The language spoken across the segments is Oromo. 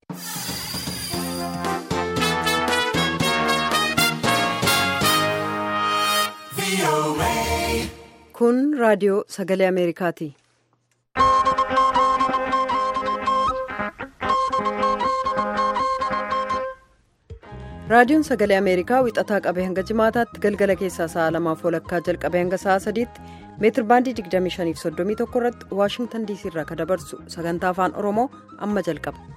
Kun raadiyoo sagalee Ameerikaati. Raadiyoon sagalee Ameerikaa wixataa qabee hanga jimaataatti galgala keessaa sa'a lamaaf walakkaa jalqabee hanga sa'a sadiitti meetir baandii 2531 irratti Waashingtan diisii irraa kan dabarsu sagantaa afaan Oromoo amma jalqaba.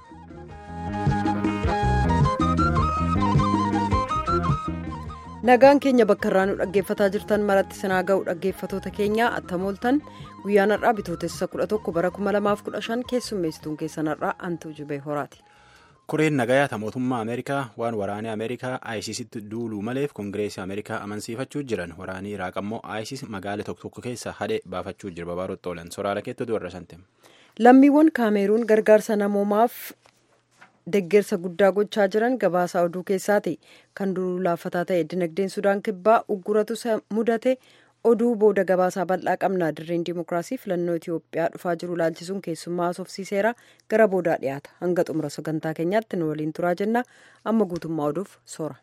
Nagaan keenya bakka irraa nu dhaggeeffataa jirtan maratti sinaa ga'u dhaggeeffatoota keenyaa attamooltan guyyaan har'aa bitootessa 11 bara 2015 keessummeessituun keessan har'aa antuu jibee horaati. Kureen nagayaata mootummaa Ameerikaa waan waraanee Ameerikaa ISIStti duuluu maleef Koongireesii Ameerikaa amansiifachuu jiran waraanii Iraaq ammoo ISIS magaala tokko tokko keessa hadhee baafachuu jira babaarotti oolan soraala keettatu warra sante. Lammiiwwan Kaameeruun gargaarsa namoomaaf deggersa guddaa gochaa jiran gabaasa oduu keessaati. Kan duruu laaffataa ta'e dinagdeen Sudaan kibbaa ugguratu mudate oduu booda gabaasaa bal'aa qabna dirreen dimookiraasii filannoo Itoophiyaa dhufaa jiru laalchisuun keessummaa haasofsiiseera gara boodaa dhiyaata hanga xumura sagantaa keenyaatti nu waliin turaa jenna amma guutummaa oduuf soora.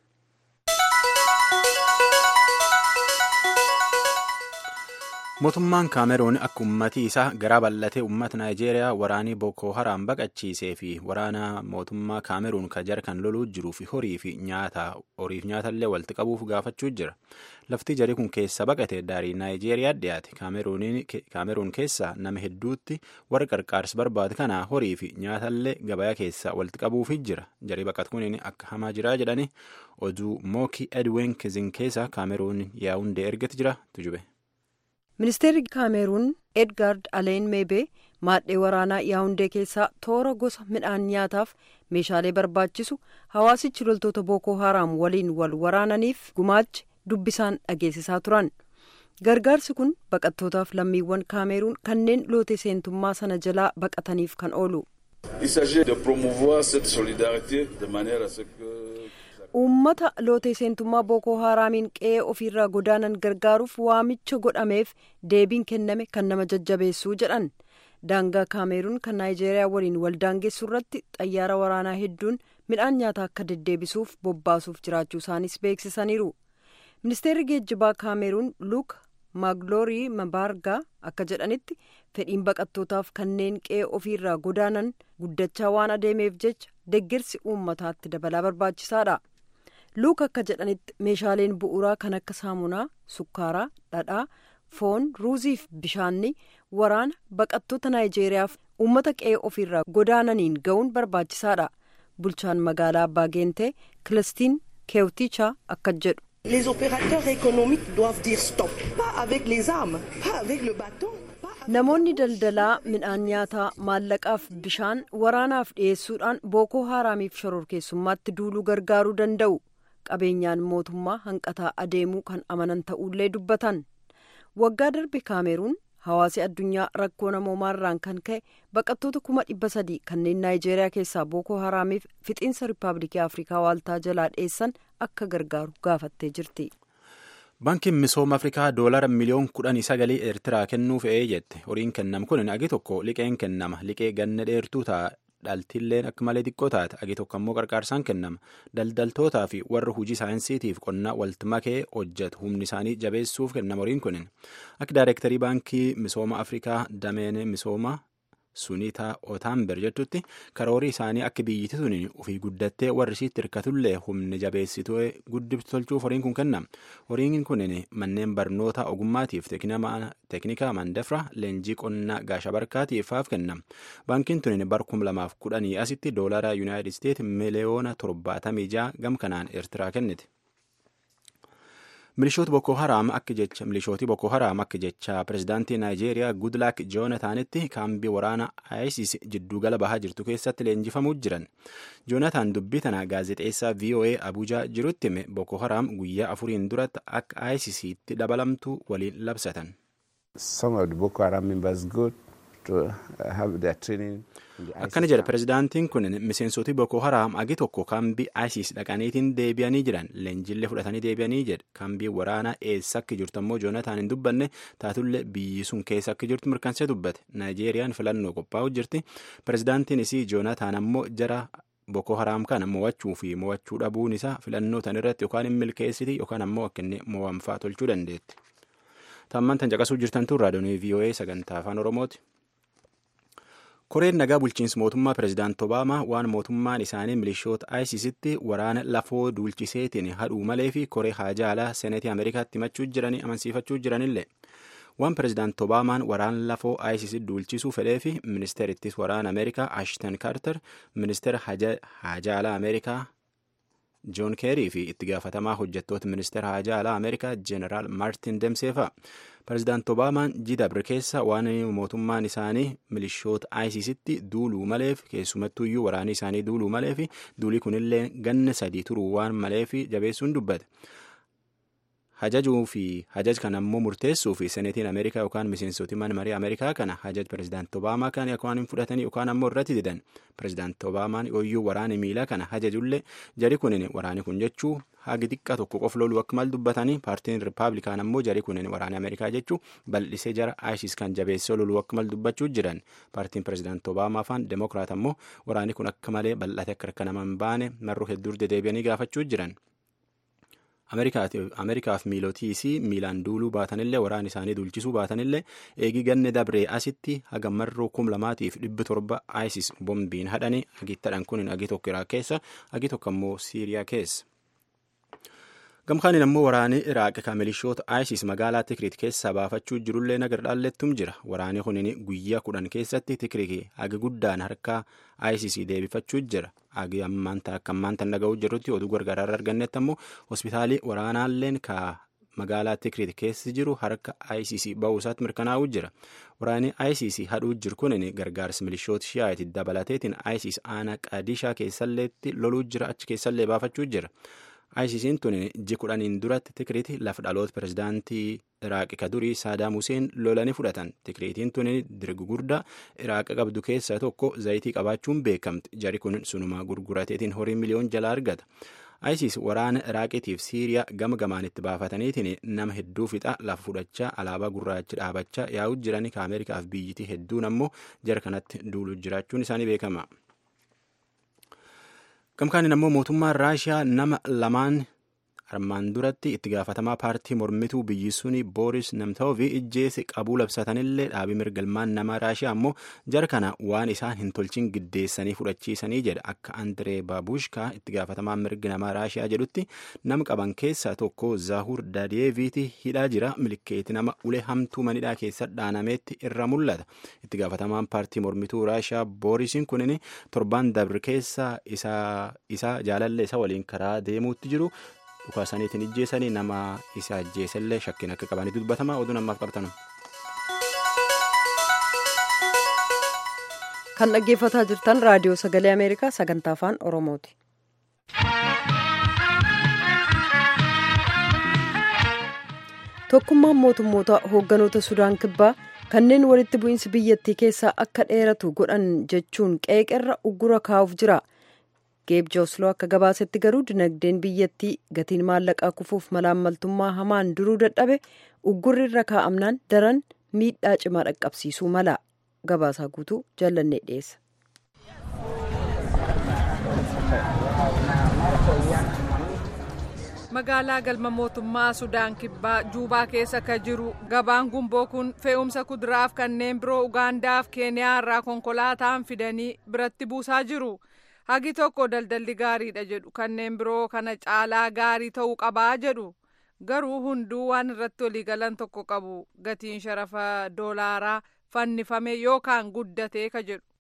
mootummaan kaameruun akka ummatii isaa garaa bal'atee uummata naayijeeriyaa waraanii bookoo haraam baqachiisee fi waraana mootummaa kaameruun ka jara kan loluu jiruu fi horii fi nyaata horiif nyaatallee walitti qabuuf gaafachuu jira lafti jarii kun keessa baqate daarii naayijeeriyaa dhiyaate kaameruun keessa nama hedduutti warra qarqaarsa barbaade kana horii fi nyaatallee gabayaa keessa walitti qabuuf jira jarii baqatu kuniin akka hamaa jiraa jedhani oduu mookii edwin kizin keessa kaameruun yaa'undee ergati jira tujube. ministeerri kaameruun edgaard aleen meebee maadhee waraanaa yaawundee keessaa toora gosa midhaan nyaataaf meeshaalee barbaachisu hawaasichi loltoota bookoo haraam waliin wal waraananiif gumaachi dubbisaan dhageessisaa turan gargaarsi kun baqattootaaf lammiiwwan kaameruun kanneen loote seentummaa sana jalaa baqataniif kan oolu. uummata lootee seentummaa bookoo haraamiin qe'ee ofiirraa godaanan gargaaruuf waamicha godhameef deebiin kenname kan nama jajjabeessuu jedhan daangaa kaameruun kan naayijeeriyaa waliin waldaangeessu irratti xayyaara waraanaa hedduun midhaan nyaataa akka deddeebisuuf bobbaasuuf jiraachuu isaanis beeksisaniiru ministeerri geejjibaa kaameruun luuk maagiloorii mabaargaa akka jedhanitti fedhiin baqattootaaf kanneen qe'ee ofiirraa godaanan guddachaa waan adeemeef jecha deeggarsi uummataatti dabalaa barbaachisaadha. luuk akka jedhanitti meeshaaleen bu'uuraa kan akka saamunaa sukkaaraa dhadhaa foon ruuziif bishaanni waraana baqattoota naayijeeriyaaf uummata qe'ee ofiirraa godaananiin ga'uun barbaachisaadha bulchaan magaalaa abbaa geentee kilistiin keewtichaa akka jedhu. Les opérateurs économiques doivent dire stop, pas avec les armes, pas avec le bâton. Namoonni daldalaa midhaan nyaataa maallaqaaf bishaan waraanaaf dhiyeessuudhaan bookoo haraamiif shororkeessummaatti duuluu gargaaruu danda'u. qabeenyaan mootummaa hanqataa adeemuu kan amanan ta'ullee dubbatan waggaa darbe kaameruun hawaasi addunyaa rakkoo namoomaarraan kan ka'e baqattoota kuma dhibba sadii kanneen naayijeeriyaa keessaa bookoo haraamiif fixiinsa riippaabilikii afrikaa waaltaa jalaa dheessan akka gargaaru gaafattee jirti. Baankiin misooma Afrikaa doolara miliyoon kudhanii sagalii Eertiraa kennuu fe'ee jette. Horiin kennamu kun agi tokko liqeen kennama. Liqee ganna dheertuu ta'a. Dhaltilleen akka malee xiqqoo taate agi tokko ammoo qarqaarsaan kennama. Daldaltootaa fi warra hojii saayinsiitiif qonnaa walitti makee hojjetu humni isaanii jabeessuuf kennama horiin kunin. Akka daayirektarii baankii misooma Afrikaa dameen misooma Sunitaa Otaamber jettutti karoorii isaanii akka biyyatti tuni ofii guddattee warri isiitti hirkatullee humni jabeessituu guddiftu tolchuuf horiin kun kennama. Horiin kunin manneen barnoota ogummaatiif teeknikaa mandafra leenjii qonnaa gaasha barkaatiif faaf kennama. Baankiin tuni bar kum lamaaf kudhanii asitti doolara yuunaayitid isteet miliyoona torbaatamii ja'a gam kanaan eertiraa kennite. milishooti boko haraam akka jecha milishooti boko haraam akka jecha pirezidaantii naayijeeriyaa gudlaak joonataanitti kaambii waraana isis jiddugala bahaa jirtu keessatti leenjifamuu jiran joonataan dubbii tana gaazexeessaa voa abuujaa jirutti hime boko haraam guyyaa afuriin duratti akka isisitti dabalamtu waliin labsatan. akkana jedha pirezidaantiin kun miseensoti boko haraam agi tokko kaambii isis dhaqaniitiin deebi'anii jiran leenjillee fudhatanii deebi'anii jedha kaambii waraanaa eessa akka jirtu ammoo joonataan hin dubbanne taatullee biyyi sun keessa akka jirtu mirkansee dubbate naayijeeriyaan filannoo qophaa'u jirti pirezidaantiin isii joonataan ammoo jara boko haraam kana mo'achuu fi mo'achuu dhabuun isaa filannoo tan irratti yookaan hin milkeessiti yookaan ammoo akka inni mo'amfaa tolchuu dandeetti. Tammaan tan caqasuu jirtan tun raadiyoonii VOA sagantaa afaan Oromooti. Koreen nagaa bulchiinsa mootummaa pirezidaanti Obaamaa waan mootummaan isaanii milishoota ISISitti waraana lafoo duulchiseetiin hadhuu malee fi koree haajaa alaa seneetii Ameerikaatti himachuu jiranii amansiifachuu jiranillee. waan pirezidaanti obaamaan waraana lafoo isis duulchisuu fedhee fi ministeerittis waraana ameerikaa ashton kaarter ministeera haajaa alaa ameerikaa joon keerii fi itti gaafatamaa hojjettoota ministeera haajaa alaa ameerikaa jeeneraal maartin demseefa pirezidaanti obaamaan jidabre keessa waan mootummaan isaanii milishoota isisitti duuluu maleef keessumattuyyuu waraanni isaanii duuluu maleef duulii kunillee ganna sadii turuu waan maleef jabeessuun dubbate. hajajuu fi hajaj kana ammoo murteessuu fi seneetiin ameerikaa yookaan miseensoti mana marii ameerikaa kana hajaj pirezidaanti obaamaa kan yookaan hin fudhatanii yookaan ammoo irratti didan pirezidaanti obaamaan yooyyuu waraana miilaa kana hajajullee jari kunin waraani kun jechuu hagi xiqqaa tokko qof loluu akka mal dubbatanii paartiin rippaabilikaan ammoo jari kunin waraana ameerikaa jechuu bal'isee jara isis kan jabeessee loluu akka mal dubbachuu jiran paartiin pirezidaanti obaamaa faan demokiraat ammoo waraani kun akka malee bal'ate akka harka nama hin baane marruu hedduu dedeebi'anii gaafachuu jiran. ameerikaaf miilotiisii miilaan duuluu baatanillee waraan isaanii duulchisuu baatanillee eegii ganne dabree asitti haga marroo kum lamaatiif dhibbi torba isis bombiin hadhanii agittadhan kun agi tokko iraaq keessa agi tokko ammoo siiriyaa keessa. gamkaaniin ammoo waraanni iraaq kan milishoota isis magaalaa tikrit keessaa baafachuu jirullee nagar dhaallettum jira waraanni kunin guyyaa kudhan keessatti tikrik hagi guddaan harkaa isis deebifachuu jira hagi ammaanta akka ammaanta dhaga'uu jirrutti oduu gargaraarra argannetti ammoo hospitaalii waraanaalleen ka magaalaa tikrit keessi jiru harka isis ba'uu isaatti mirkanaa'uu jira waraanni isis hadhuu jiru kunin gargaarsa milishoota shi'aati dabalateetiin isis aanaa qadishaa keessalleetti loluu jira achi keessallee baafachuu jira. ISIS'n tun ji kudhaniin duratti tikriiti lafa dhaloota pirezidaantii iraaqi ka durii saadaam huseen lolanii fudhatan tikriitiin tun dirgu guddaa iraaqa qabdu keessaa tokko zayitii qabaachuun beekamti jari kun sunuma gurgurateetiin horii miliyoon jala argata. ISIS waraana iraaqiitiif siiriyaa gama gamaan itti baafataniitiin nama hedduu fixa lafa fudhachaa alaabaa gurraacha dhaabachaa yaa'u jiranii ka ameerikaaf biyyitii hedduun ammoo jara kanatti duuluu jiraachuun isaanii beekama. gamkaaniin ammoo mootummaan raashiyaa nama lamaan armaan duratti itti gaafatamaa paartii mormituu biyyi suni booris namtoofi ijjeese qabuu labsatanillee dhaabii mirgalmaan nama raashiyaa ammoo jara kana waan isaan hin tolchin giddeessanii fudhachiisanii jedha akka andiree baabushkaa itti gaafatamaan mirgi namaa raashiyaa jedhutti nama qaban keessaa tokko zaahur dadeeviiti hidhaa jira milikeeti nama ulee hamtuu manidhaa keessa dhaanameetti irra mul'ata itti gaafatamaan paartii mormituu raashiyaa boorisiin kunin torbaan dabri keessa isaa jaalallee isa waliin karaa deemuutti jiru dhukaasaniitiin ijjeessanii nama isa ajjeesellee shakkiin akka qabanitti dubbatama oduu namaaf qabtanu. kan dhaggeeffataa jirtan raadiyoo sagalee ameerikaa sagantaa afaan oromooti. tokkummaan mootummoota hoogganoota sudaan kibbaa kanneen walitti bu'iinsi biyyattii keessaa akka dheeratu godhan jechuun qeeqerra uggura kaa'uuf jira. geeb joosloo akka gabaasetti garuu dinagdeen biyyattii gatiin maallaqaa kufuuf malaammaltummaa hamaan duruu dadhabe uggurri irra kaa'amnaan daran miidhaa cimaa dhaqqabsiisuu mala gabaasaa guutuu jallannee dhiyeessa. magaalaa galma mootummaa sudaan kibbaa juubaa keessa ka jiru gabaan gumboo kun fe'umsa kuduraaf kanneen biroo ugaandaaf keeniyaa irraa konkolaataan fidanii biratti buusaa jiru. hagi tokko daldalli gaariidha jedhu kanneen biroo kana caalaa gaarii ta'uu qabaa jedhu garuu hunduu waan irratti waliigalan tokko qabu gatiin sharafa doolaaraa fannifame yookaan guddatee ka jedhu.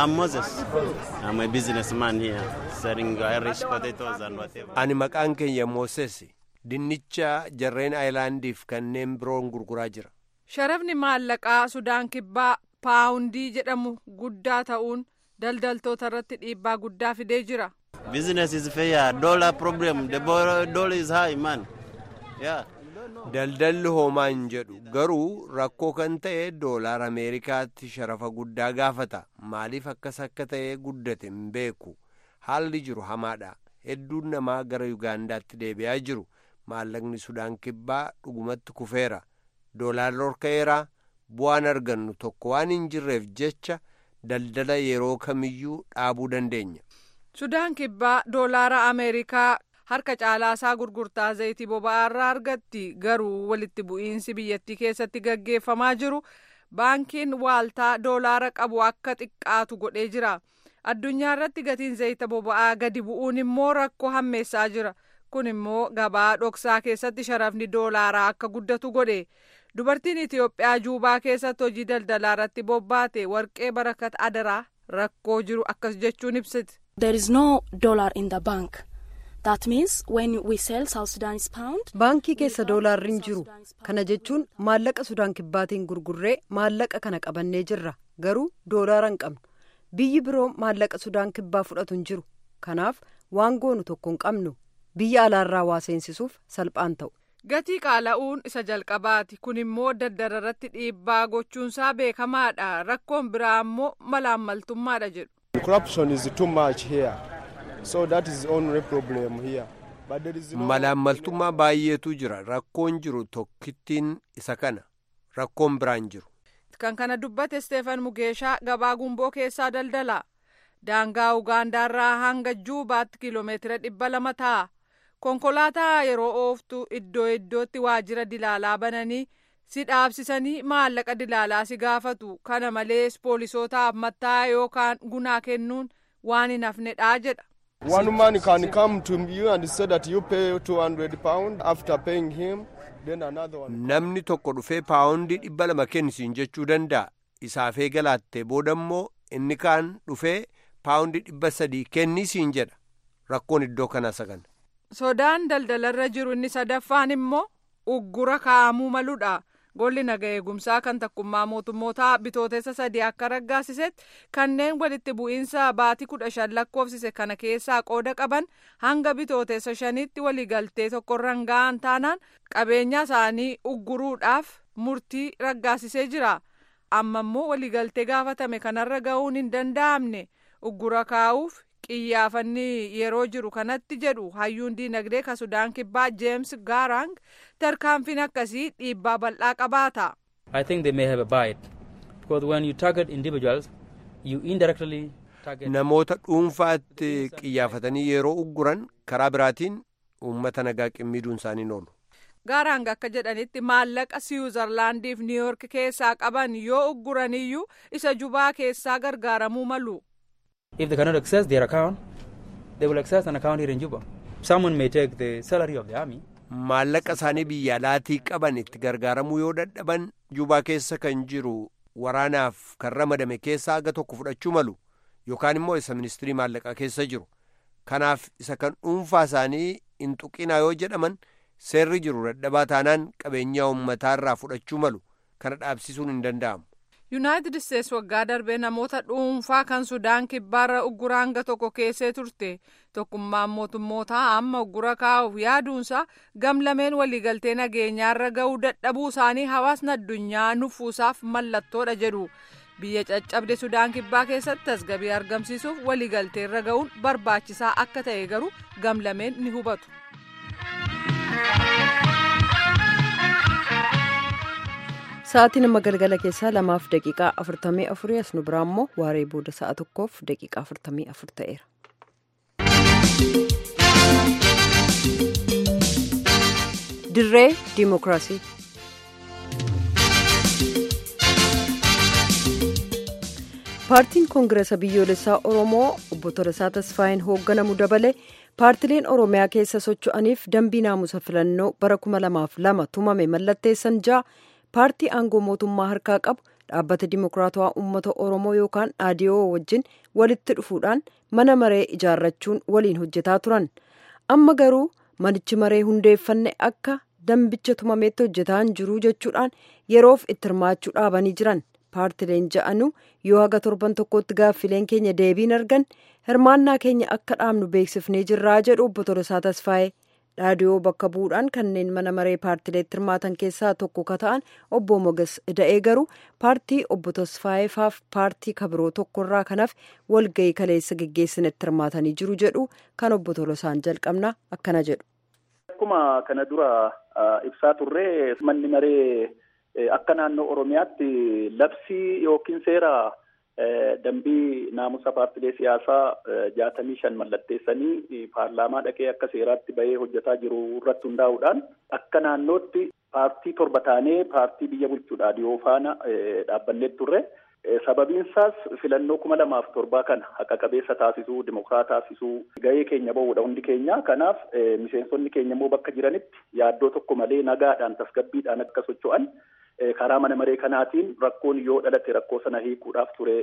ani maqaan keenya mooses dinnicha jarreen aayilaandiif kanneen biroon gurguraa jira. sharafni maallaqaa sudaan kibbaa paawundii jedhamu guddaa ta'uun. daldaltoota irratti dhiibbaa guddaa fidee jira. Business is fair. Dollar problem. The dollar is high, man. Yeah. Daldalli homaa hin jedhu garuu rakkoo kan ta'e doolaar Ameerikaatti sharafa guddaa gaafata. Maaliif akkas akka ta'e guddate hin beeku. Haalli jiru hamaadha. Hedduun namaa gara Yugaandaatti deebi'aa jiru. Maallaqni Sudaan kibbaa dhugumatti kufeera. Doolaarri horka'eera. Bu'aan argannu tokko waan hin jirreef jecha. daldala yeroo kamiyyuu dhaabuu dandeenya. Sudaan kibbaa doolaara Ameerikaa harka caalaasaa gurgurtaa zayitii boba'aa irraa argatti garuu walitti bu'iinsi biyyattii keessatti gaggeeffamaa jiru baankiin waaltaa doolaara qabu akka xiqqaatu godhee jira. Addunyaa irratti gatiin zayita boba'aa gadi bu'uun immoo rakkoo hammeessaa jira. Kun immoo gabaa dhoksaa keessatti sharafni doolaaraa akka guddatu godhe. Dubartiin Itiyoophiyaa Juubaa keessatti hojii daldalaa irratti bobbaate warqee barakat adaraa rakkoo jiru akkas jechuun ibsiti. There is no dollar in the bank. That means when we sell South Sudanese pound. Baankii keessa doolaarri hin jiru. Kana jechuun maallaqa Sudaan kibbaatiin gurgurree maallaqa kana qabannee jirra. Garuu doolaara hin qabnu. Biyyi biroo maallaqa Sudaan kibbaa fudhatu hin jiru. Kanaaf waan goonu tokko hin qabnu. Biyya alaarraa waa seensisuuf salphaan ta'u. Gatii qaala'uun isa jalqabaati. Kun immoo daldala irratti dhiibbaa gochuunsaa beekamaadha. Rakkoon biraa immoo malaammaltummaadha jedhu. Corruption is too much here. So that is the only problem here. But there is no... Malaammaltummaa baay'eetu jira. Rakkoon jiru tokkittiin isa kana. Rakkoon biraan jiru. Kan kana dubbate Steefan Mugeeshaa gabaa gumboo keessaa daldala. Daangaa Ugaandaarraa hanga Juubaatti kiiloomeetira dhibba lama ta'a. Konkolaataa yeroo ooftu iddoo iddootti waajjira dilaalaa bananii si dhaabsisanii maallaqa dilaalaa si gaafatu. Kana malees poolisootaaf matta'aa yookaan gunaa kennuun waan hin hafnedha jedha. One man can come to you and say that you pay 200 pound after paying him. Then another one. Namni tokko dhufee paawundii dhibba lama kennisiin jechuu danda'a. Isaaf eegalaatte booda immoo inni kaan dhufee paawundii dhibba sadii kennisiin jedha. Rakkoon iddoo kanaa sagan. Sodaan daldalarra jiru inni sadaffaan immoo uggura kaa'amuu maludha. Golli naga eegumsaa kan takkummaa mootummootaa bitootessa sadii akka raggaasisetti kanneen walitti bu'iinsa baatii kudha shan lakkoofsise kana keessaa qooda qaban hanga bitootessa shanitti waliigaltee tokkorra ga'an taanaan qabeenya isaanii ugguruudhaaf murtii raggaasisee jira. Amma immoo waliigaltee gaafatame kanarra ga'uun hin danda'amne uggura kaa'uuf qiyyaafanni yeroo jiru kanatti jedhu hayyuun diinagdee ka sudaan kibbaa jeems gaarang tarkaanfiin akkasii dhiibbaa bal'aa qabaata. I think they may have a bite because when you target individuals you indirectly target. Namoota dhuunfaatti qiyyaafatanii yeroo ugguran karaa biraatiin uummata nagaa qimmiduun isaanii oolu. Gaarang akka jedhanitti maallaqa Siwiizerlaandiif Niiyork keessaa qaban yoo ugguraniyyuu isa jubaa keessaa gargaaramuu malu. If they cannot access their account, they will access an account here in Juba. Someone may take the salary of the army. Maallaqa isaanii biyya alaatii qaban itti gargaaramuu yoo dadhaban jubaa keessa kan jiru waraanaaf kan ramadame keessaa aga tokko fudhachuu malu yookaan immoo isa ministirii maallaqaa keessa jiru. Kanaaf isa kan dhuunfaa isaanii hin tuqinaa yoo jedhaman seerri jiru dadhabaa taanaan qabeenyaa uummataarraa fudhachuu malu kana dhaabsisuun hin danda'amu. yuunaayitid isteets waggaa darbee namoota dhuunfaa kan sudaan kibbaarra uggura hanga tokko keessee turte tokkummaan mootummootaa amma uggura kaa'uuf yaaduunsa gamlameen waliigaltee nageenyaarra ga'uu dadhabuu isaanii hawaasni addunyaa nufuusaaf mallattoodha jedhu biyya caccabde sudaan kibbaa keessatti tasgabii argamsiisuuf waliigalteerra ga'uun barbaachisaa akka ta'e garuu gamlameen ni hubatu. Sa'aatiin amma galgala keessaa lamaaf daqiiqaa afurtamii afurii as nu biraa immoo waaree booda sa'a tokkoof daqiiqaa afurtamii afur ta'eera. Dirree Dimookiraasii. Paartiin Koongireesa Biyyoolessaa Oromoo obbo Tolasaa Tasfaayin hoogganamu dabale paartileen Oromiyaa keessa socho'aniif dambii naamusa filannoo bara kuma lamaaf lama tumame mallatteessan ja'a. paartii aangoo mootummaa harkaa qabu dhaabbata dimokiraatawaa uummata oromoo yookaan dhaadiyoo wajjin walitti dhufuudhaan mana maree ijaarrachuun waliin hojjetaa turan amma garuu manichi maree hundeeffanne akka dambicha tumameetti hojjetaa hin jiru jechuudhaan yeroof itti hirmaachuu dhaabanii jiran paartileen ja'anuu yoo haga torban tokkotti gaaffileen keenya deebiin argan hirmaannaa keenya akka dhaabnu beeksifnee jirraa jedhu obbo Tolasaa Tasfaayee. dhaadiyoo bakka bu'uudhaan kanneen mana maree paartileetti hirmaatan keessaa tokko ka ta'an obbo Moges Da'ee garuu paartii obbo Tasfaayefaaf paartii kabiroo tokkorraa kanaaf walgahii kaleessa geggeessinetti hirmaatanii jiru jedhu kan obbo Tolosaan jalqabna akkana jedhu. Akkuma kana dura ibsaa turree manni maree akka naannoo Oromiyaatti labsii yookiin seera dambii naamusa paartilee siyaasaa jaatamii shan mallatteessanii paarlaamaa dhaqee akka seeraatti bahee hojjetaa jiru irratti hundaa'uudhaan akka naannootti paartii torba taanee paartii biyya bulchuudha dhiyoo faana dhaabbanneet turre. Sababiinsaas filannoo kuma lamaaf torbaa kana haqa qabeessa taasisuu, dimokiraata taasisuu gahee keenya bahuudha hundi keenya. Kanaaf miseensonni keenya immoo bakka jiranitti yaaddoo tokko malee nagaadhaan tasgabbiidhaan akka socho'an karaa mana maree kanaatiin rakkoon yoo dhalate rakkoo sana hiikuudhaaf ture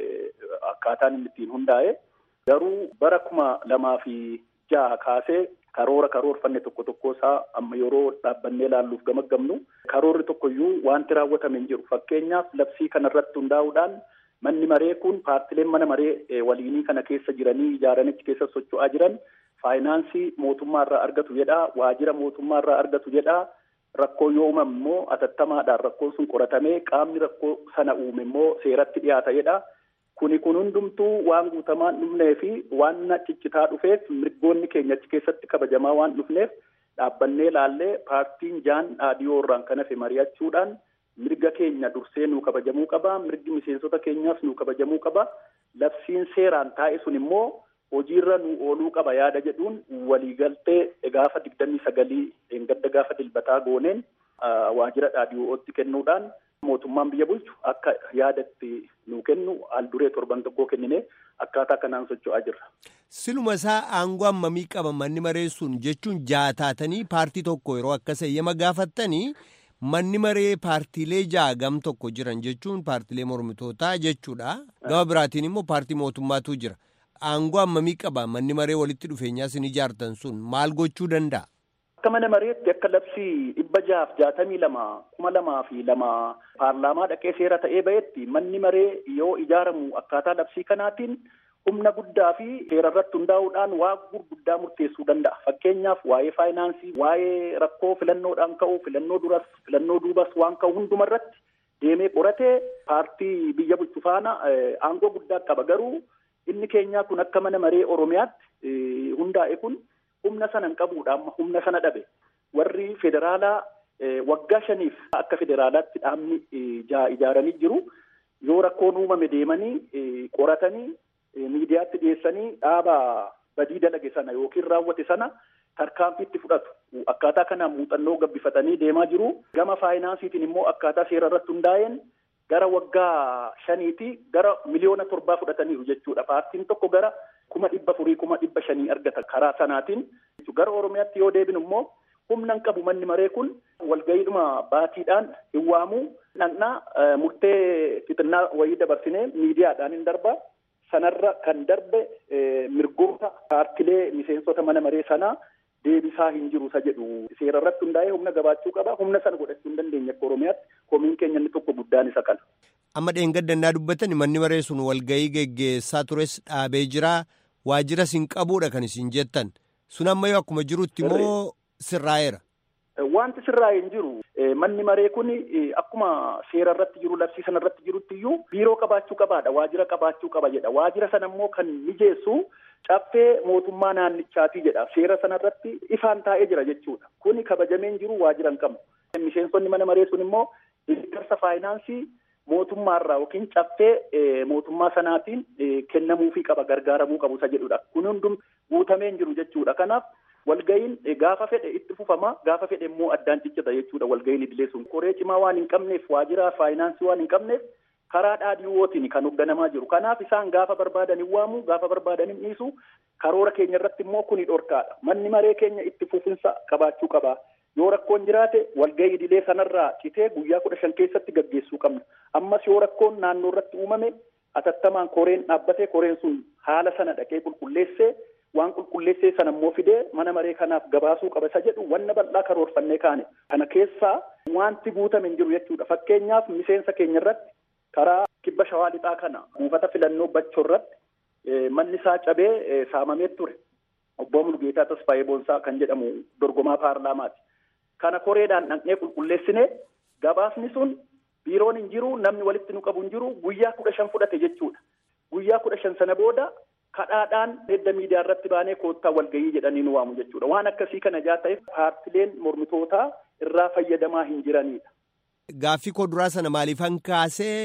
akkaataan inni ittiin hundaa'e. Garuu bara kuma lamaa fi jaha kaasee karoora karoorfanne tokko tokko isaa amma yeroo dhaabbannee ilaalluuf gamaggamnu karoorri tokkoyyuu wanti raawwatame hin jiru fakkeenyaaf labsii kanarratti hundaa'uudhaan manni maree kun paartileen mana maree waliinii kana keessa jiranii ijaaranichi keessa socho'aa jiran faayinaansii mootummaarraa argatu jedhaa waajjira mootummaarraa argatu jedhaa rakkoo yoo uumame immoo atattamaadhaan rakkoon sun qoratamee qaamni rakkoo sana uume immoo seeratti dhiyaata jedhaa. Kuni kun hundumtuu waan guutamaan dhufnee fi waan ciccitaa dhufeef mirgoonni keenya achi keessatti kabajamaa waan dhufneef dhaabbannee laallee paartiin jaan dhaadhiyoo irraan kan hafe mari'achuudhaan mirga keenya dursee nuu kabajamuu qaba. Mirgi miseensota keenyaas nuu kabajamuu qaba. Labsiin seeraan taa'e sun immoo hojiirra nuu ooluu qaba yaada jedhuun waliigaltee gaafa digdamii sagalii gadda gaafa dilbataa gooneen waajjira dhaadhiyootti kennuudhaan. mootummaan biyya bulchu akka yaadatti nuu kennu al duree torban tokkoo kennine akkaataa kanaan socho'aa jirra. Siluma isaa aangoo hammamii qaba manni maree sun jechuun jaataatanii paartii tokko yeroo akkas eeyyama gaafattanii manni maree paartiilee ja'a gam tokko jiran jechuun paartiilee mormitootaa jechuudha. Gama biraatiin immoo paartii mootummaatu jira. Aangoo hammamii qaba manni maree walitti dhufeenyaa isin ijaartan sun maal gochuu danda'a? Akka mana mareetti akka labsii dhibba jaaf jaatamii lama kuma lamaa fi lama paarlaamaa dhaqee seera ta'ee ba'etti manni maree yoo ijaaramu akkaataa labsii kanaatiin humna guddaa fi seera irratti hundaa'uudhaan waa gurguddaa murteessuu danda'a. Fakkeenyaaf waa'ee faayinaansii, waa'ee rakkoo filannoodhaan ka'u, filannoo duras, filannoo duubas waan ka'u hunduma irratti deemee qoratee paartii biyya bulchu faana aangoo guddaa qaba. Garuu inni keenyaa kun akka mana maree Oromiyaatti hundaa'e kun. humna sana hin qabuudha amma humna sana dhabe warri federaalaa waggaa shaniif akka federaalaatti dhaabni ijaaranii jiru yoo rakkoon uumame deemanii qoratanii miidiyaatti dhiyeessanii dhaaba badii dalage sana yookiin raawwate sana tarkaanfiitti fudhatu akkaataa kanaan muuxannoo gabbifatanii deemaa jiru gama faayinaansiitiin immoo akkaataa seera irratti hundaa'een gara waggaa shaniiti gara miliyoona torbaa fudhataniiru jechuudha paartiin tokko gara kuma dhibba furii kuma dhibba shanii argata karaa sanaatiin gara oromiyaatti yoo deebinu immoo humna hin qabu manni maree kun walgayiidhuma baatiidhaan hin waamu dhaqnaa murtee xixinnaa wayii dabarsinee miidiyaadhaan hin darba sanarra kan darbe mirgoota paartilee miseensota mana maree sanaa deebisaa hin jiru isa jedhu seera irratti hundaa'ee humna gabaachuu qaba humna sana godhachuu hin dandeenye akka oromiyaatti komiin keenya inni tokko guddaan isa kana. Amma dheengaddannaa dubbatan manni maree sun walgayii geggeessaa tures dhaabee jira waajiras hin qabuudha kan isin jettan sun ammayyuu akkuma jirutti immoo sirraa'eera. Wanti sirraa'ee hin jiru manni maree kun akkuma seera irratti jiru labsii sana irratti jirutti iyyuu biiroo qabaachuu qabaadha waajira qabaachuu qaba jedha waajira sana immoo kan mijeessu caffee mootummaa naannichaatii jedha seera sana irratti ifaan taa'ee jira jechuudha kuni kabajameen jiru waajira hin qabu miseensonni mana maree sun immoo deeggarsa faayinaansii mootummaarraa yookiin caffee mootummaa sanaatiin kennamuufii qaba gargaaramuu qabu isa jedhudha kun hundum guutameen jiru jechuudha kanaaf walgayiin gaafa fedhe itti fufama gaafa fedhe immoo addaan ciccita jechuudha walgayiin idilee sun qoree cimaa waan hin qabneef waajjira faayinaansii waan hin qabneef karaa dhaadhiiwwootiin kan hoogganamaa jiru kanaaf isaan gaafa barbaadan hin waamu gaafa barbaadan hin dhiisu karoora keenya irratti immoo kuni dhorkaadha manni maree keenya itti fufinsa qabaachuu qaba yoo rakkoon jiraate walgayii idilee sanarraa citee guyyaa kudha shan keessatti gaggeessuu qabna ammas yoo rakkoon naannoo irratti uumame atattamaan koreen dhaabbatee koreen sun haala sana dhaqee qulqulleessee waan qulqulleessee sana immoo fidee mana maree kanaaf gabaasuu qaba isa jedhu wanna bal'aa karoorfannee kaane kana keessaa wanti guutame hin jiru jechuudha fakkeenyaaf miseensa keenya irratti karaa kibba shawaa lixaa kana buufata filannoo bachoo irratti manni isaa cabee saamamee ture obbo Mulgeetaa Tasfaayee Boonsaa kan jedhamu dorgomaa paarlaamaati. Kana koreedhaan dhaqnee qulqulleessine gabaasni sun biiroon hin jiru namni walitti nu qabu hin jiru guyyaa kudha shan fudhate jechuudha. Guyyaa kudha shan sana booda kadhaadhaan edda miidiyaa irratti baanee koottaa walgayii jedhanii nu waamu jechuudha. Waan akkasii kana jaa ta'eef paartileen mormitootaa irraa fayyadamaa hin jiranidha. Gaaffii koo duraa sana maaliifan kaasee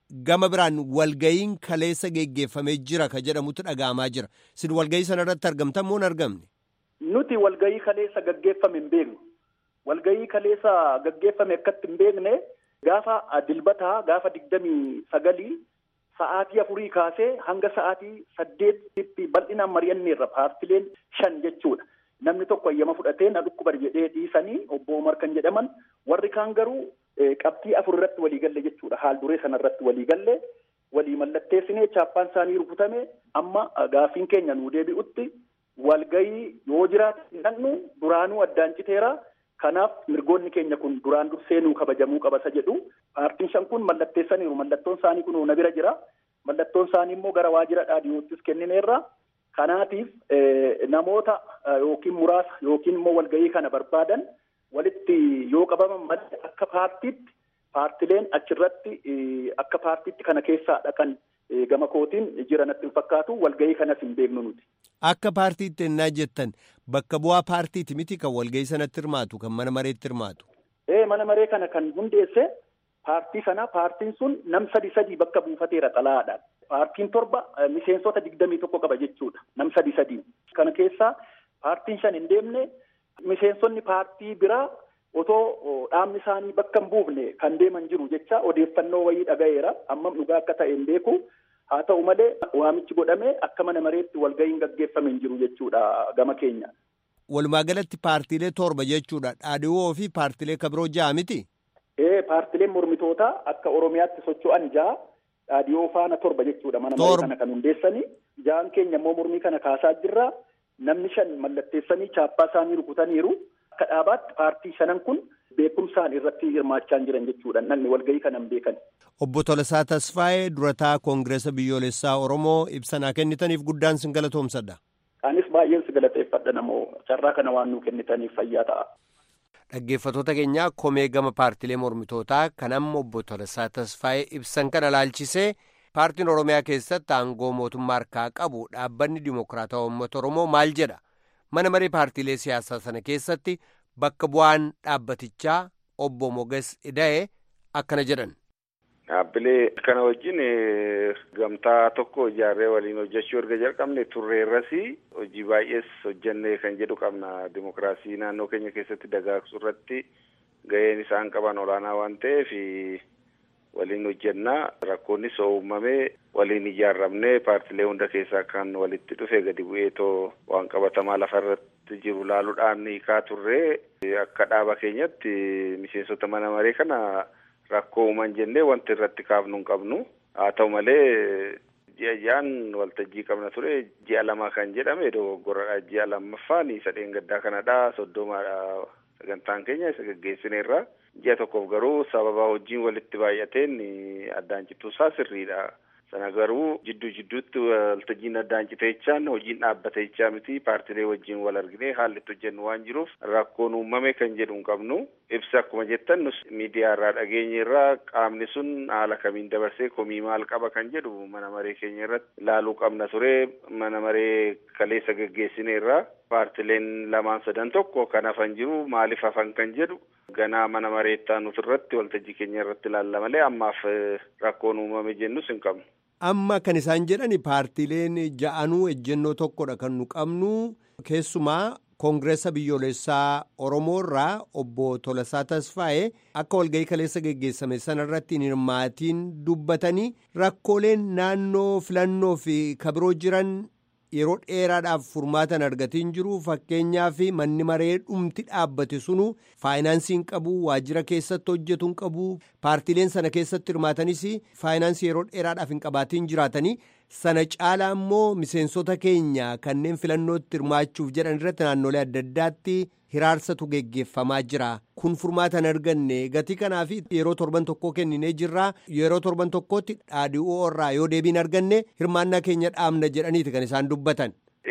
gama biraan walgayiin kaleessa geggeeffamee jira ka jedhamutu dhaga'amaa jira. Isin walgayii sana irratti argamtan moo hin argamne? Nuti walgayii kaleessa gaggeeffame hin beeknu. Walgayii kaleessa gaggeeffame akkatti hin beekne gaafa dilbataa gaafa digdamii sagalii sa'aatii afurii kaasee hanga sa'aatii saddeetitti bal'inaan mari'anneerra paartileen shan jechuudha. Namni tokko ayyama fudhatee na dhukkubar jedhee dhiisanii obbo Omar kan jedhaman warri kaan garuu qabxii afur irratti walii galle jechuudha. Haal duree sana irratti walii galle walii mallatteessinee chaappaan isaanii rukutame amma gaafiin keenya nuu deebi'utti walgayii yoo jiraate nannu duraanuu addaan citeera. Kanaaf mirgoonni keenya kun duraan dursee nuu kabajamuu qabasa jedhu paartiin shan kun mallatteessaniiru mallattoon isaanii kun na bira jira mallattoon isaanii immoo gara waajjira dhaadhiyoottis kennineerra kanaatiif namoota yookiin muraasa yookiin immoo walgahii kana barbaadan walitti yoo qabaman malee akka paartiitti paartileen achirratti akka paartiitti kana keessaa dhaqan gama kootiin jira natti hin fakkaatu walgahii kanas hin beeknu nuti. Akka paartiitti ennaa jettan bakka bu'aa paartiiti miti kan walgahii sanatti hirmaatu kan mana mareetti hirmaatu. Ee mana maree kana kan hundeesse paartii sana paartiin sun nam sadi sadii bakka buufateera xalaadhaan. Paartiin torba miseensota digdamii tokko qaba jechuudha nam sadi sadii. Kana keessaa paartiin shan hin deemne miseensonni paartii biraa otoo dhaabni isaanii bakka hin buufne kan deeman jiru jecha odeeffannoo wayii dhagayeera ammam dhugaa akka ta'e hin beeku. haa ta'u malee waamichi godhamee akka mana mareetti walgahiin gaggeeffame hin jiru jechuudha gama keenya. Walumaa galatti paartiilee torba jechuudha dhaadhiwoo fi paartiilee kabiroo ja'a miti. Ee paartiileen mormitootaa akka Oromiyaatti socho'an ja'a dhaadhiyoo faana torba jechuudha mana maree kana kan hundeessanii ja'an keenya immoo mormii kana kaasaa jirra namni shan mallatteessanii chaappaa isaanii rukutaniiru akka dhaabaatti paartii shanan kun beekumsaan irratti hirmaachaa jiran jechuudha namni walgahii kana hin beekan. Obbo Tolasaa Tasfaayee durataa Koongireesa Biyyoolessaa Oromoo ibsanaa kennitaniif guddaan sin galatoomsadha. Anis baay'een si galateeffadha namoo carraa kana waan nuu kennitaniif fayyaa ta'a. Dhaggeeffattoota keenyaa komee gama paartilee mormitootaa kan amma obbo Tolasaa Tasfaayee ibsan kana laalchisee paartiin Oromiyaa keessatti aangoo mootummaa harkaa qabu dhaabbanni Dimookiraatawaa Uummata Oromoo maal jedha? Mana maree paartiilee siyaasaa sana keessatti bakka bu'aan dhaabbatichaa obbo Moges Ida'e akkana jedhan. Dhaabbilee kana wajjin gamtaa tokko ijaarree waliin hojjechuu erga jalqabne turreerras hojii baay'ees hojjennee kan jedhu qabna. Dimookiraasii naannoo keenya keessatti dagaagsuu irratti gaheen isaan qaban olaanaa waan ta'eef waliin hojjennaa. Rakkoonnis uumamee waliin ijaarramnee paartilee hunda keessaa kan walitti dhufe gadi bu'eetoo waan qabatamaa lafa irratti jiru laaluudhaan hiikaa turree akka dhaaba keenyatti miseensota mana maree kana. Rakkoo uuman jennee wanti irratti kaafnu hin qabnu haa ta'u malee ji'a ji'aan waltajjii qabna ture ji'a lama kan jedhame dogoggoradha ji'a lammaffaan isa dheengaddaa kanadha soddomaadha sagantaan keenya isa gaggeessineerra ji'a tokkoof garuu sababa hojiin walitti baay'ateen addaan cituusaa sirriidha. Sana garuu jidduu jidduutti waltajjiin addaan citeechaan hojiin dhaabbateechaa miti paartilee wajjin wal argine haalli itti hojjennu waan jiruuf rakkoon uumame kan jedhu hin qabnu. Ibsa akkuma jettan nus miidiyaa irraa dhageenye irraa qaamni sun haala kamiin dabarsee komii maal qaba kan jedhu mana maree keenya irratti ilaaluu qabna ture mana maree kaleessa gaggeessine irraa paartileen lamaan sadan tokko kan hafan jiru maaliif hafan kan jedhu ganaa mana mareettaa nuti irratti waltajjii keenya irratti ilaalla malee ammaaf rakkoon uumame jennus hin qabnu. Amma kan isaan jedhani paartileen ja'anuu ejjennoo tokkodha kan nu qabnu keessumaa koongireessa biyyoolessaa Oromoo irraa obbo Tolasaa Tasfaa'ee akka walgahii kaleessa geggeessame sanarratti hin hirmaatiin dubbatanii rakkooleen naannoo filannoo fi kabiroo jiran yeroo dheeraadhaaf furmaatan argatiin jiru fakkeenyaaf manni maree dhumti dhaabbate sunu faayinaansii hin qabu waajjira keessatti hojjetu hin qabu paartiileen sana keessatti hirmaatanis faayinaansii yeroo dheeraadhaaf hin qabaatiin jiraatanii sana caalaa immoo miseensota keenya kanneen filannootti hirmaachuuf jedhan irratti naannolee adda addaatti hiraarsatu geggeeffamaa jira kun furmaatan arganne gatii kanaaf yeroo torban tokkoo kenninee jirraa yeroo torban tokkootti dhaadhi'oo irraa yoo deebiin arganne hirmaannaa keenya dhaabna jedhaniiti kan isaan dubbatan. Ibsi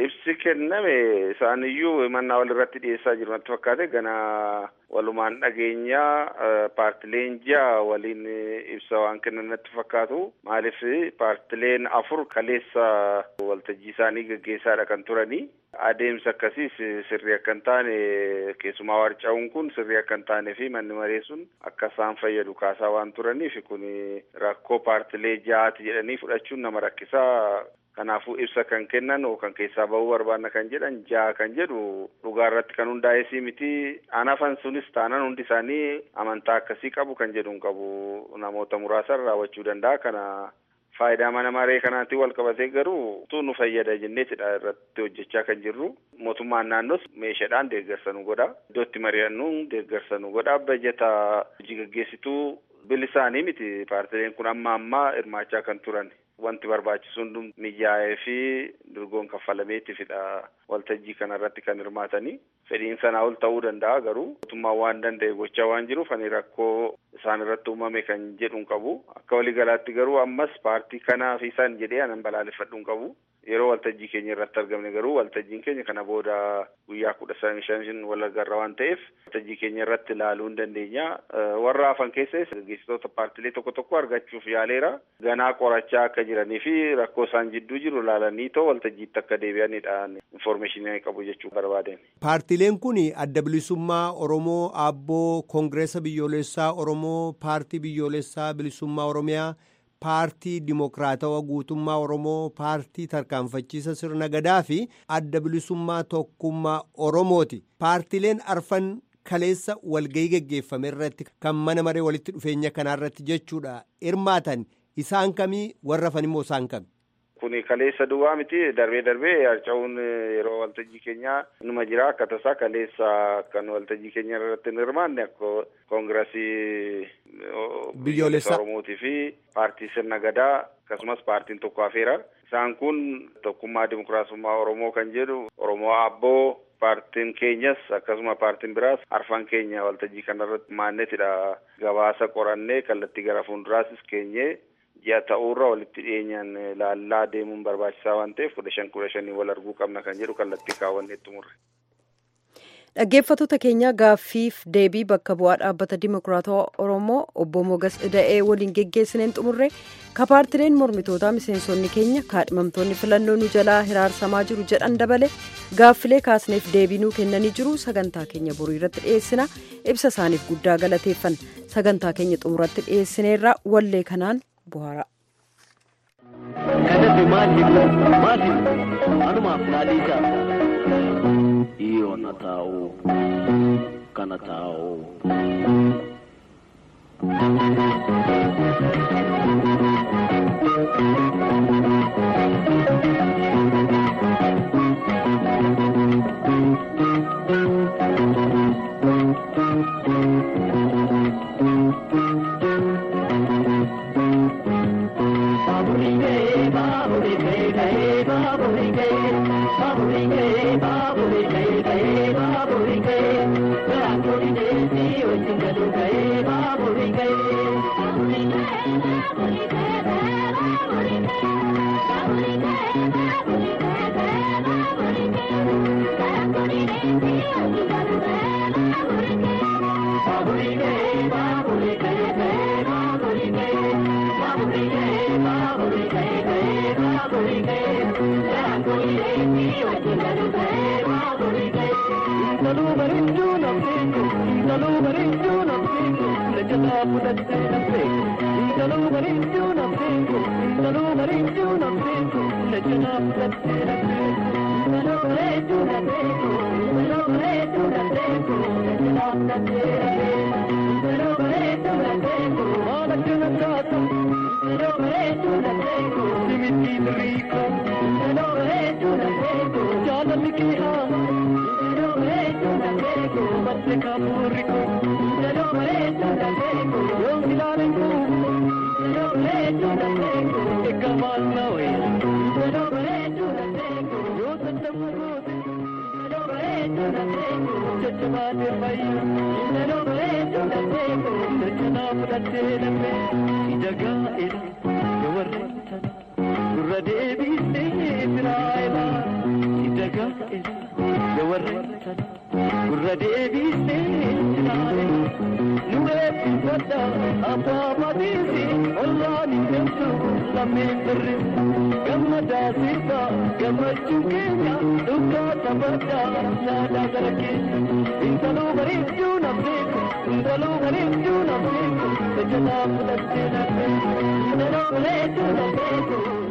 kenname isaaniyyuu mannaa walirratti dhiyeessaa jiru natti fakkaate gana walumaan dhageenyaa paartileen ja'a waliin ibsa waan kennan natti fakkaatu maaliif paartileen afur kaleessa waltajjii isaanii gaggeessaadha kan turanii adeemsa akkasiis sirrii akka hin taane keessumaa warcaa'uun kun sirrii akka hin taane fi manni maree sun akka isaan fayyadu kaasaa waan turaniif kun rakkoo paartilee ja'aati jedhanii fudhachuun nama rakkisaa kanaafuu ibsa kan kennan kan keessaa bahuu barbaanna kan jedhan ja'a kan jedhu dhugaa irratti kan hundaa'ee miti anafan sunis taanan hundi isaanii amantaa akkasii qabu kan jedhu hin qabu namoota muraasan raawwachuu danda'a kana faayidaa mana maree kanaatiin wal qabatee garuu tu nu fayyada jenneetidha irratti hojjechaa kan jirru mootummaan naannoos meeshaadhaan deeggarsa nu godha iddootti mari'annu deeggarsa nu godha bajeta hojii gaggeessituu bilisaanii miti paartileen kun amma ammaa hirmaachaa kan turan wanti barbaachisuun mijaa'ee fi dorgoon kaffalameetifidha waltajjii kanarratti kan hirmaatanii fedhiin sanaa ol ta'uu danda'a garuu mootummaan waan danda'e gochaa waan jiruuf ani rakkoo isaan irratti uumame kan jedhu hin qabu akka waliigalaatti garuu ammas paartii kanaa fi isaan jedhee anan balaaleffadhu hin qabu yeroo waltajjii keenya irratti argamne garuu waltajjiin keenya kana booda guyyaa kudha shan wal agarra waan ta'eef waltajjii keenya irratti ilaaluu hin dandeenya warra hafan keessas gaggeessitoota paartilee tokko tokko argachuuf yaaleera ganaa qorachaa akka jiranii fi rakkoo isaan jidduu jiru ilaalanii too waltajjiitti akka deebi'anidha infoormeeshinii qabu jechuu barbaadeen. Paartileen kun adda bilisummaa Oromoo Aabboo Koongireesa Biyyoolessaa Oromoo Paartii Biyyoolessaa Bilisummaa Oromiyaa paartii dimokiraatawaa guutummaa oromoo paartii tarkaanfachiisa sirna gadaa fi adda bilisummaa tokkummaa oromooti paartileen arfan kaleessa walgahii geggeeffame irratti kan mana maree walitti dhufeenya kanaarratti jechuudha hirmaatan isaan kamii warra hafan immoo isaan kami. Kuni kaleessa duwwaa miti darbee darbee harca'uun yeroo waltajjii keenyaa numa jira akka tasaa kaleessa kan waltajjii keenya irratti hin hirmaanne akka koongirasii biyyoolessaa oromootii fi paartii sirna gadaa akkasumas paartiin tokko hafeera isaan kun tokkummaa dimokiraasummaa oromoo kan jedhu oromoo abboo paartiin keenyas akkasuma paartiin biraas arfan keenya waltajjii kanarratti maannetidha gabaasa qorannee kallattii gara fuulduraasis keenyee ji'a ta'uurra walitti dhiyeenyaan laallaa deemuun barbaachisaa waan ta'eef kudha shan kudha shanii wal arguu qabna kan jedhu kallattii kaawwannee xumurre. Dhaggeeffattoota keenya gaaffiif deebii bakka bu'aa dhaabbata dimokiraatawaa Oromoo obbo Mogas Ida'ee waliin geggeessineen xumurre ka paartileen mormitootaa miseensonni keenya kaadhimamtoonni filannoo nu jalaa hiraarsamaa jiru jedhan dabale gaaffilee kaasneef deebii nuu kennanii jiru sagantaa keenya borii irratti dhiyeessina ibsa isaaniif guddaa galateeffan sagantaa keenya xumuratti dhiyeessineerra wallee kanaan bu'aara. Kadhate maaliif maaliif anumaaf naadhiisa. Iyo na taa'u kana taa'u. Gurra deebiisee firaa ilaa si dagaa sana gurra deebisee ilaale nu eebbifadha abbaa matiisi ollaan hin deemtu lammeen birri gammadaa sirba gammachuun keenya dhugaa taphadha naadaa gara keenya intaluu bareedduu nafeeku intaluu bareedduu nafeeku tajaajila fudhattee nafeeku intaluu bareedduu nafeeku.